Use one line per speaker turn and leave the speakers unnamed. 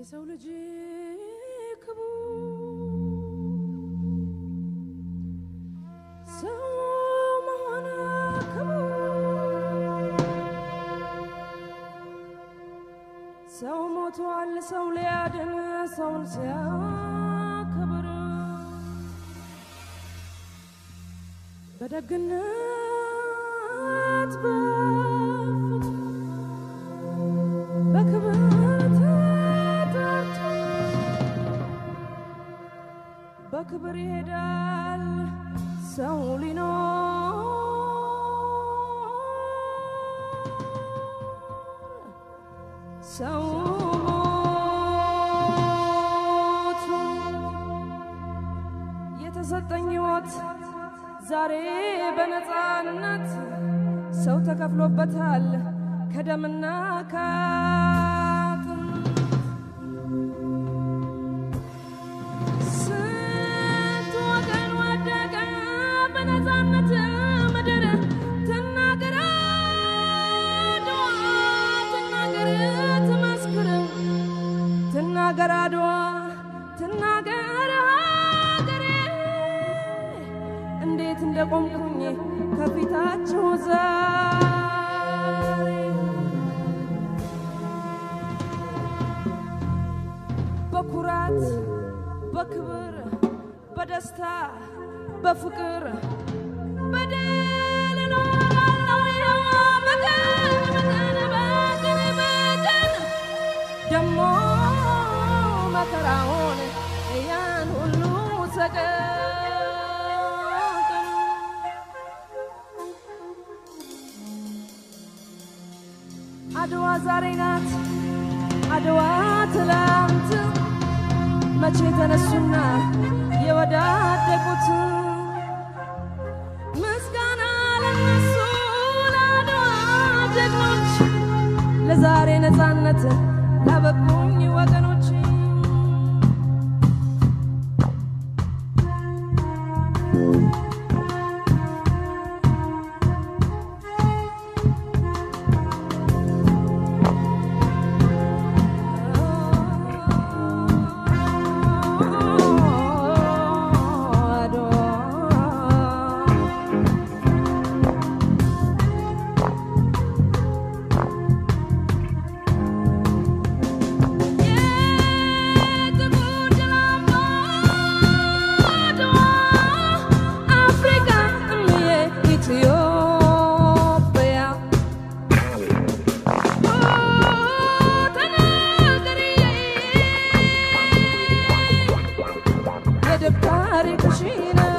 የሰው ልጅ ክቡር ሰው መሆን ክቡር ሰው ሞቷል ሰው ሊያድን ሰውን ሲያከብር በደግነት በፍቅር በክብር ተጠርቶ በክብር ይሄዳል ሰው ሊኖር ሰው ሞቱ የተሰጠኝ ሕይወት ዛሬ በነፃነት ሰው ተከፍሎበታል ከደምና ከአጥንት ስንት ወገን ወደቀ በነፃነት ምድር ትናገር አድዋ ትናገር ትመስክር ትናገር አድዋ ትናገር ሀገሬ እንዴት እንደቆምኩኝ ከፊታችሁ ዛሬ በኩራት በክብር በደስታ በፍቅር በድል እኖራለሁ ይኸው በቀን በቀን በቀን በቀን ደሞ መከራውን ያን ሁሉ ሰቀቀን አድዋ ዛሬ ናት አድዋ ትላንት መቼ ተነሱና የወዳደቁት ምስጋና ለነሱ ለአድዋ ጀግኖች ለዛሬ ነፃነት ላበቁኝ ወገኖች ታሪክሽን